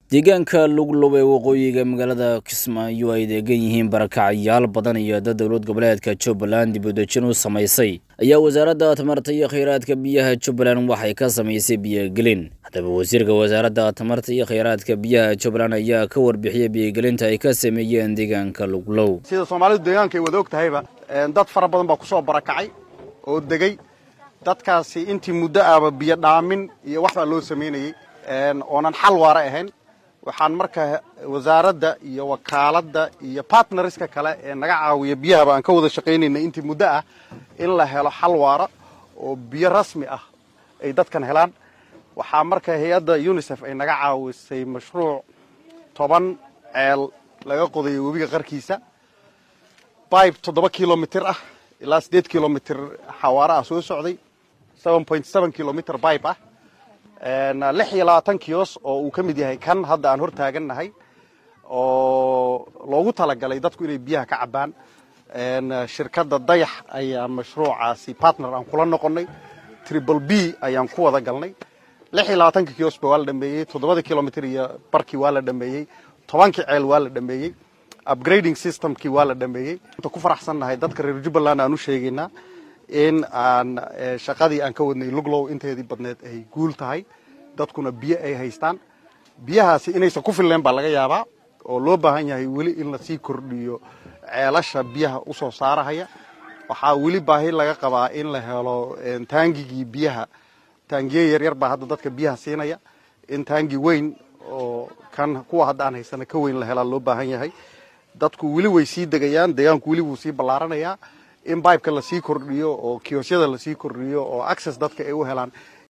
deegaanka luglub ee waqooyiga magaalada kismaayo ay deegan yihiin barakacyaal badan iyo dad dowlad goboleedka jubbaland dib u dejin u samaysay ayaa wasaaradda tamarta iyo kheyraadka biyaha jubbaland waxay ka samaysay biyogelin haddaba wasiirka wasaaradda tamarta iyo kheyraadka biyaha jubbaland ayaa ka warbixiyey biyogelinta ay ka sameeyeen deegaanka luglow sida soomaalidu deegaanka ay wada og tahayba dad fara badan baa kusoo barakacay oo degay dadkaasi intii muddo ahba biyo dhaamin iyo wax baa loo samaynayey oonan xal waara ahayn waxaan marka wasaaradda iyo wakaaladda iyo bartnariska kale ee naga caawiya biyahaba aan ka wada shaqaynayna intii muddo ah in la helo xal waara oo biyo rasmi ah ay dadkan helaan waxaa marka hay-adda unisef ay naga caawisay mashruuc toban ceel laga qodayo webiga qarkiisa bibe toddoba kilomitr ah ilaa siddeed kilomitr xawaare ah soo socday seven point seven kilomitr bibe ah lix iyo labaatan kiyos oo uu ka mid yahay kan hadda aan hor taagannahay oo loogu talagalay dadku inay biyaha ka cabbaan shirkadda dayax ayaa mashruucaasi partner aan kula noqonnay triple b ayaan ku wada galnay lix iyo labaatanka kiyosba waa la dhameeyey toddobada kilomitr iyo barkii waa la dhameeyey tobankii ceel waa la dhameeyey upgrading systemkii waa la dhameeyey inta ku faraxsannahay dadka reer jubbaland aan u sheegaynaa in aan shaqadii aan ka wadnay luglow inteedii badneed ay guul tahay dadkuna biyo ay haystaan biyahaasi inaysan ku filleen baa laga yaabaa oo loo baahan yahay weli in lasii kordhiyo ceelasha biyaha usoo saarahaya waxaa weli baahi laga qabaa in la helo taangigii biyaha taangiye yaryar baa hadda dadka biyaha siinaya in taangi weyn oo kan kuwa hadda aan haysana ka weyn la helaa loo baahan yahay dadku weli way sii degayaan deegaanku weli wuu sii ballaaranayaa in bibeka lasii kordhiyo oo kiyosyada lasii kordhiyo oo access dadka ay u helaan